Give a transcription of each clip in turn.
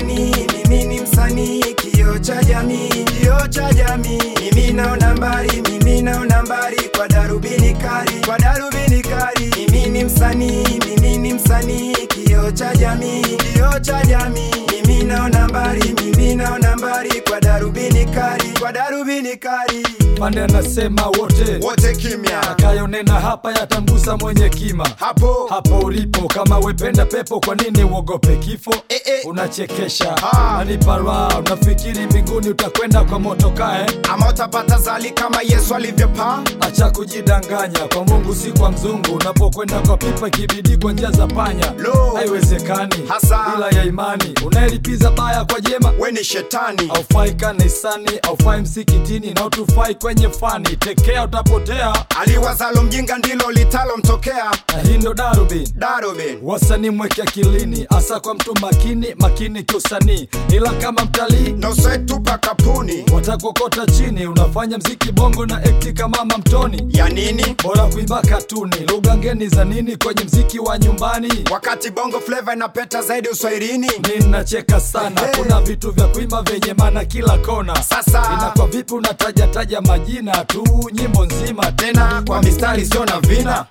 msanii, mimi ni msanii, kioo cha jamii, kioo cha jamii. Mimi naona mbali, mimi naona mbali kwa darubini kali, kwa darubini kali. Mimi ni msanii, mimi ni msanii, kioo cha jamii, kioo cha jamii. Mimi naona mbali, mimi naona mbali kwa darubini kali, kwa darubini kali. Pande anasema wote wote kimya akayonena hapa yatamgusa mwenye kima hapo hapo ulipo kama wependa pepo kwa nini uogope kifo Eh, eh. unachekesha Ah. nanipa raha unafikiri mbinguni utakwenda kwa moto kae ama utapata zali kama Yesu alivyopaa acha kujidanganya kwa mungu si kwa mzungu unapokwenda kwa pipa ikibidi kwa njia za panya Lo. haiwezekani Hasa. bila ya imani unaelipiza baya kwa jema we ni shetani aufai kanisani aufai msikitini na utufai kwenye fani tekea utapotea aliwazalo mjinga ndilo litalomtokea na hii ndo darubini darubin wasanii mweke akilini hasa kwa mtu makini makini kiusanii ila kama mtalii nosetupa kapuni watakokota chini unafanya mziki bongo na ekti kama mamtoni ya nini bora kuimba katuni lugha ngeni za nini kwenye mziki wa nyumbani wakati bongo fleva inapeta zaidi uswahilini ninacheka sana kuna vitu vya kuimba vyenye maana kila kona Sasa. inakuwa vipi unatajataja majina tu nyimbo nzima tena kwa mistari sio na vina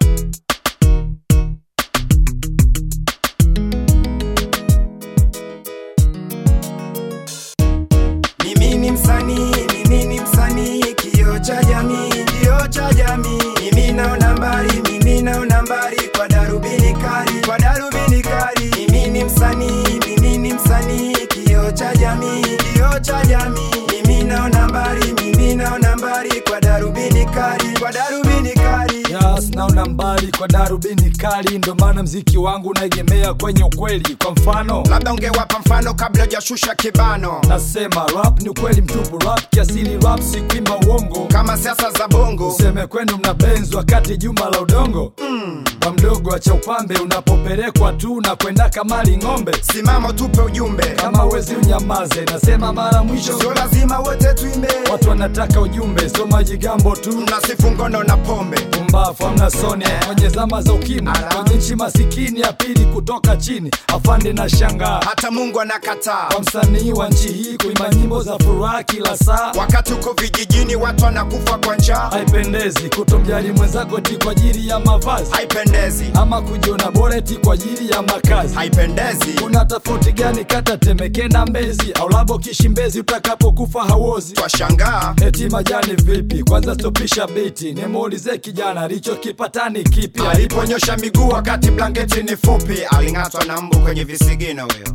Mimi ni msanii, mimi ni msanii, kioo cha jamii, kioo cha jamii. Mimi naona mbali, mimi naona mbali kwa darubini kali, kwa darubini kali. Mimi ni msanii, mimi ni msanii, kioo cha jamii, kioo cha jamii. Mimi naona mbali, mimi naona mbali kwa darubini kali, kwa darubini kali. Yes, naona mbali kwa darubini kali ndo maana mziki wangu unaegemea kwenye ukweli kwa mfano labda ungewapa mfano kabla hujashusha kibano nasema rap ni ukweli mtupu rap kiasili rap si kuimba uongo kama siasa za bongo useme kwenu mna benzi wakati jumba la udongo mm. kwa mdogo acha upambe unapopelekwa tu na kwenda kamali ng'ombe simama tupe ujumbe kama wezi unyamaze nasema mara mwisho sio lazima wote tuimbe watu wanataka ujumbe so majigambo tu mnasifu ngono na pombe pumbafu amna soni kwenye zama za ukimwi Ala. kwenye nchi masikini ya pili kutoka chini afande na shangaa hata mungu anakataa kwa msanii wa nchi hii kuimba nyimbo za furaha kila saa wakati uko vijijini watu wanakufa kwa njaa haipendezi kutomjali mwenzako ti kwa ajili ya mavazi haipendezi ama kujiona bora eti kwa ajili ya makazi haipendezi kuna tofauti gani kata temeke na mbezi au labo kishimbezi utakapokufa hauozi twashangaa eti majani vipi kwanza stopisha biti nimuulize kijana alichokipatani kipi aliponyosha miguu wakati blanketi ni fupi aling'atwa na mbu kwenye visigino huyo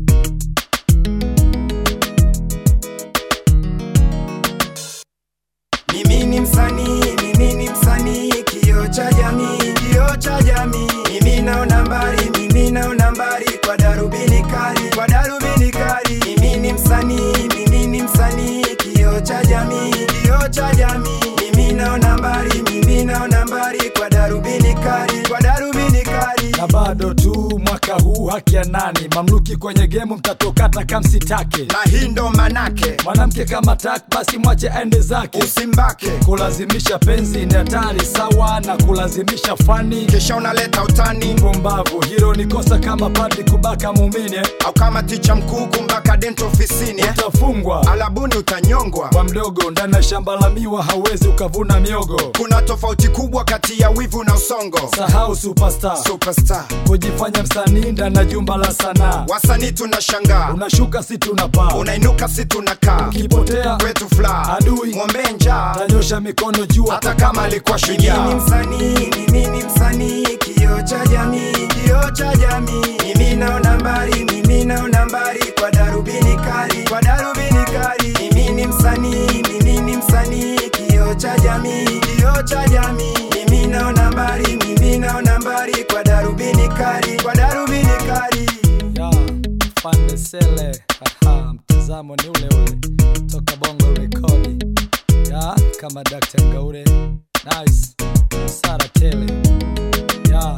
Mimi ni msanii, mimi ni msanii, kioo cha jamii, kioo cha jamii. Mimi naona mbali, mimi naona mbali kwa darubini kali, kwa darubini kali. Mimi ni msanii, mimi ni msanii, kioo cha jamii, kioo cha jamii. Mimi naona mbali, mimi naona mbali kwa darubini kali, kwa darubini kali. na bado tu mwaka huu haki ya nani mamluki kwenye gemu mtatokata kamsitake na hii ndo manake mwanamke kama tak basi mwache aende zake usimbake kulazimisha penzi ni hatari sawa na kulazimisha fani kisha unaleta utani pumbavu hilo ni kosa kama padri kubaka muumini eh. au kama ticha mkuu kumbaka dento ofisini eh? utafungwa alabuni utanyongwa kwa mdogo ndani ya shamba la miwa hauwezi ukavuna miogo kuna tofauti kubwa kati ya wivu na usongo sahau superstar superstar kujifanya msanii ndani ya jumba la sanaa wasanii tunashangaa unashuka si tunapaa unainuka si tunakaa ukipotea kwetu fla Adui. ng'ombe njaa tanyosha mikono juu hata kama alikuwa Mimi ni shujaa msanii, mimi ni msanii, kioo cha jamii, kioo cha jamii. Mimi naona mbali, mimi naona mbali kwa darubini kali, kwa darubini kali. Mimi ni msanii, mimi ni msanii, kioo cha jamii, kioo cha jamii. Mimi naona mbali, mimi naona mbali kwa darubini kali, kwa darubini kali. ya pande sele Aha, mtazamo ni ule ule toka bongo rekodi ya kama Dr. Ngaure nice Sara Tele ya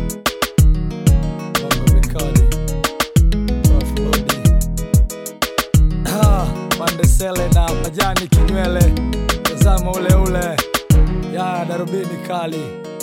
bongo rekodi Prof Lodi Ah, pande sele na majani kinywele mtazamo ule ule ya darubini kali